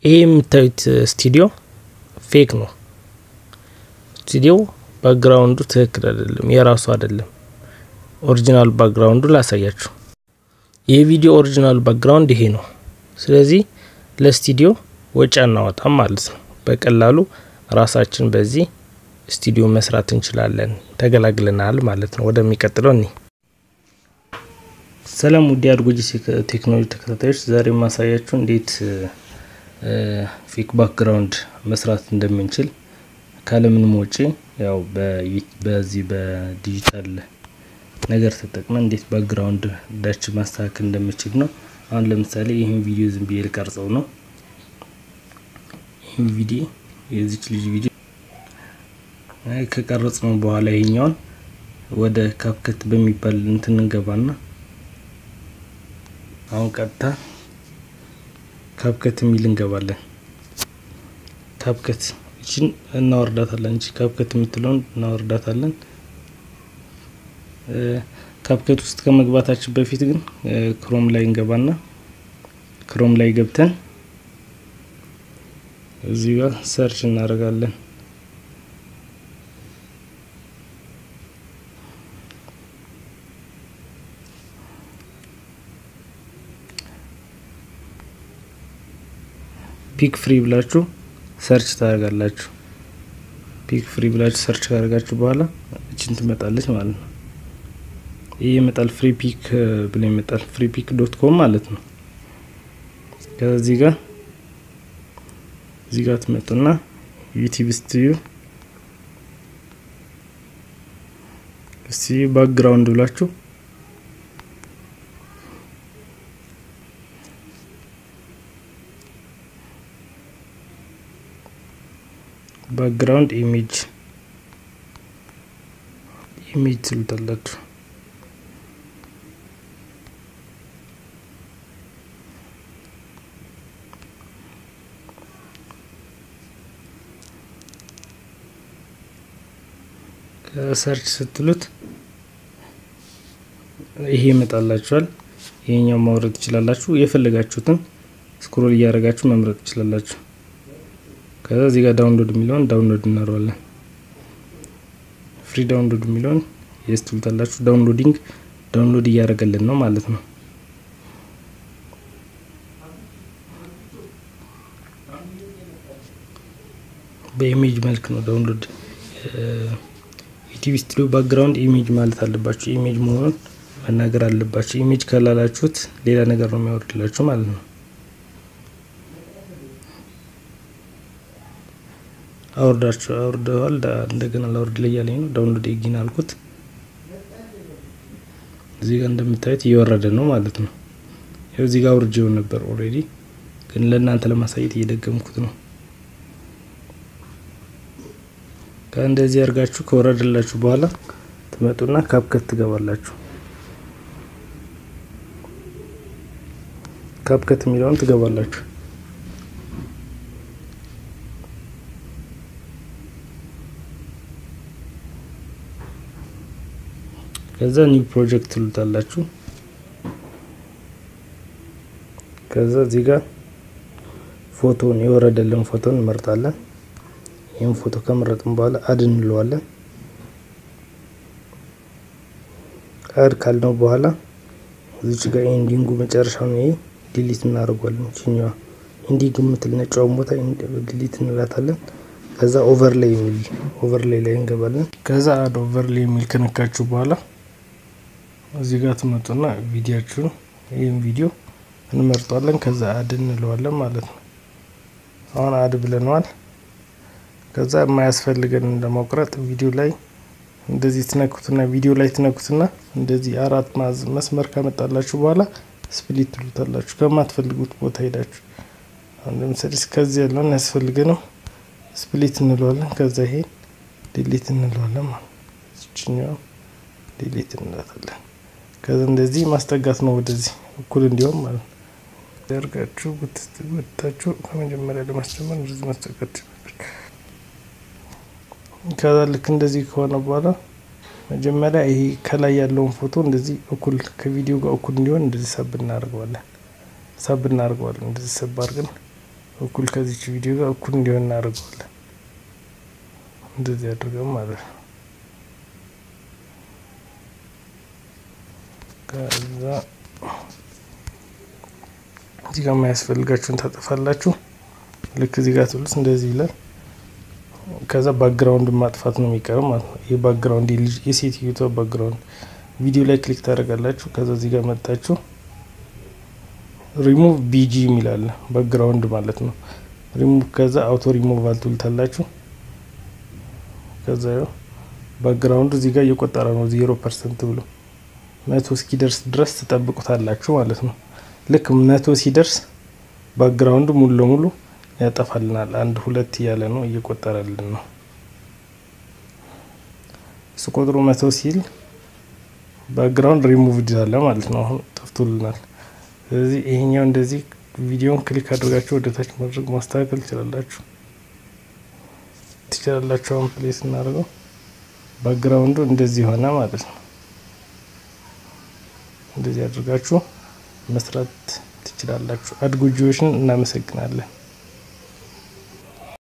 ይሄ የምታዩት ስቱዲዮ ፌክ ነው። ስቱዲዮ ባክግራውንዱ ትክክል አይደለም፣ የራሱ አይደለም። ኦሪጂናል ባክግራውንዱ ላሳያችሁ። ይህ ቪዲዮ ኦሪጂናል ባክግራውንድ ይሄ ነው። ስለዚህ ለስቱዲዮ ወጪ አናወጣም ማለት ነው። በቀላሉ ራሳችን በዚህ ስቱዲዮ መስራት እንችላለን። ተገላግለናል ማለት ነው። ወደሚቀጥለው እኒ ሰላም ውድ አድጎጂ ቴክኖሎጂ ተከታታዮች፣ ዛሬ ማሳያችሁ እንዴት ፌክ ባክግራውንድ መስራት እንደምንችል ካለምንም ወጪ ያው በዚህ በዲጂታል ነገር ተጠቅመን እንዴት ባክግራውንድ ዳች ማስተካከል እንደምችል ነው። አሁን ለምሳሌ ይህን ቪዲዮ ዝም ብዬ ልቀርጸው ነው። ይህን ቪዲዮ የዚች ልጅ ቪዲዮ ከቀረጽ ነው በኋላ ይሄኛውን ወደ ካፕከት በሚባል እንትን እንገባና አሁን ቀጥታ ካፕከት የሚል እንገባለን። ካፕከት እችን እናወርዳታለን። እቺ ካፕከት የምትለውን እናወርዳታለን። ካፕከት ውስጥ ከመግባታችን በፊት ግን ክሮም ላይ እንገባና ክሮም ላይ ገብተን እዚህ ጋር ሰርች እናደርጋለን። ፒክ ፍሪ ብላችሁ ሰርች ታደርጋላችሁ። ፒክ ፍሪ ብላችሁ ሰርች ካደርጋችሁ በኋላ እችን ትመጣለች ማለት ነው። ይህ ይመጣል ፍሪ ፒክ ብሎ ይመጣል። ፍሪ ፒክ ዶት ኮም ማለት ነው። ከዚህ ጋር እዚህ ጋር ትመጡና ዩቲዩብ ስቱዲዮ እስቲ ባክግራውንድ ብላችሁ ባክግራውንድ ኢሜጅ ኢሜጅ ትሉታላችሁ። ከሰርች ስትሉት ይሄ ይመጣላችኋል። ይሄኛው ማውረድ ትችላላችሁ። የፈለጋችሁትን ስክሮል እያደረጋችሁ መምረጥ ትችላላችሁ። ከዛ እዚህ ጋር ዳውንሎድ የሚለውን ዳውንሎድ እናረዋለን። ፍሪ ዳውንሎድ የሚለውን የስ ትሉታላችሁ። ዳውንሎዲንግ ዳውንሎድ እያደረገልን ነው ማለት ነው። በኢሜጅ መልክ ነው ዳውንሎድ ዩቲዩብ ስቱዲዮ ባክግራውንድ ኢሜጅ ማለት አለባችሁ። ኢሜጅ መሆኑን መናገር አለባችሁ። ኢሜጅ ካላላችሁት ሌላ ነገር ነው የሚያወርድላችሁ ማለት ነው። አውርዳችሁ አውርደዋል። እንደገና ላውርድ ላይ ያለኝ ነው። ዳውንሎድ ኤጊን አልኩት። እዚህ ጋር እንደምታዩት እየወረደ ነው ማለት ነው። ይኸው እዚህ ጋር አውርጄው ነበር ኦልሬዲ፣ ግን ለእናንተ ለማሳየት እየደገምኩት ነው። ከእንደዚህ አድርጋችሁ ከወረደላችሁ በኋላ ትመጡና ካፕከት ትገባላችሁ። ካፕከት የሚለውን ትገባላችሁ። ከዛ ኒው ፕሮጀክት ትሉታላችሁ። ከዛ እዚህ ጋር ፎቶን የወረደልን ፎቶን እንመርጣለን። ይህን ፎቶ ከመረጥን በኋላ አድ እንለዋለን። አድ ካልነው በኋላ እዚች ጋር ኢንዲንጉ መጨረሻውን ይሄ ዲሊት እናደርጓለን። ችኛዋ ኢንዲንግ የምትል ነጫውን ቦታ ዲሊት እንላታለን። ከዛ ኦቨርሌይ የሚል ኦቨርሌይ ላይ እንገባለን። ከዛ አድ ኦቨርሌይ የሚል ከነካችሁ በኋላ እዚህ ጋር ትመጡና ቪዲዮችሁ ይህን ቪዲዮ እንመርጧለን። ከዛ አድ እንለዋለን ማለት ነው። አሁን አድ ብለነዋል። ከዛ የማያስፈልገን ለመቁረጥ ቪዲዮ ላይ እንደዚህ ትነኩትና ቪዲዮ ላይ ትነኩትና እንደዚህ አራት መስመር ካመጣላችሁ በኋላ ስፕሊት ትሉታላችሁ። ከማትፈልጉት ቦታ ሄዳችሁ አሁን ለምሳሌ ከዚህ ያለውን ያስፈልገ ነው ስፕሊት እንለዋለን። ከዛ ይሄ ዲሊት እንለዋለን ማለት ነው። ዲሊት እንላታለን። ከዛ እንደዚህ ማስጠጋት ነው ወደዚህ እኩል እንዲሆን ማለት ነው። ያርጋችሁ ወጥታችሁ ከመጀመሪያ ለማስጀመር እንደዚህ ማስጠጋት ከዛ ልክ እንደዚህ ከሆነ በኋላ መጀመሪያ ይሄ ከላይ ያለውን ፎቶ እንደዚህ እኩል ከቪዲዮ ጋር እኩል እንዲሆን እንደዚህ ሰብ እናደርገዋለን። ሰብ እናደርገዋለን። እንደዚህ ሰብ አድርገን እኩል ከዚች ቪዲዮ ጋር እኩል እንዲሆን እናደርገዋለን። እንደዚህ አድርገን ማለት ነው። ከዛ እዚህ ጋር የማያስፈልጋችሁን ታጠፋላችሁ። ልክ እዚህ ጋር ትሉት እንደዚህ ይላል። ከዛ ባክግራውንድ ማጥፋት ነው የሚቀረው ማለት ነው። ይህ ባክግራውንድ የሴትዮቷ ባክግራውንድ ቪዲዮ ላይ ክሊክ ታደርጋላችሁ። ከዛ እዚህ ጋር መጣችሁ ሪሙቭ ቢጂ የሚላለ ባክግራውንድ ማለት ነው። ሪሙቭ ከዛ አውቶ ሪሙቫል ትሉታላችሁ። ከዛ ያው ባክግራውንዱ እዚህ ጋር እየቆጠረ ነው ዜሮ ፐርሰንት ብሎ መቶ እስኪደርስ ድረስ ትጠብቁታላችሁ ማለት ነው። ልክ መቶ ሲደርስ ባክግራውንዱ ሙሉ ለሙሉ ያጠፋልናል። አንድ ሁለት እያለ ነው እየቆጠረልን ነው። እሱ ቁጥሩ መቶ ሲል ባክግራውንድ ሪሙቭ ይላል ማለት ነው። አሁን ጠፍቶልናል። ስለዚህ ይሄኛው እንደዚህ ቪዲዮን ክሊክ አድርጋችሁ ወደ ታች ማድረግ ማስተካከል ትችላላችሁ ትችላላችሁ። አሁን ፕሌስ እናደርገው ባክግራውንዱ እንደዚህ ሆነ ማለት ነው። እንደዚህ አድርጋችሁ መስራት ትችላላችሁ። አድጎጂዎችን እናመሰግናለን።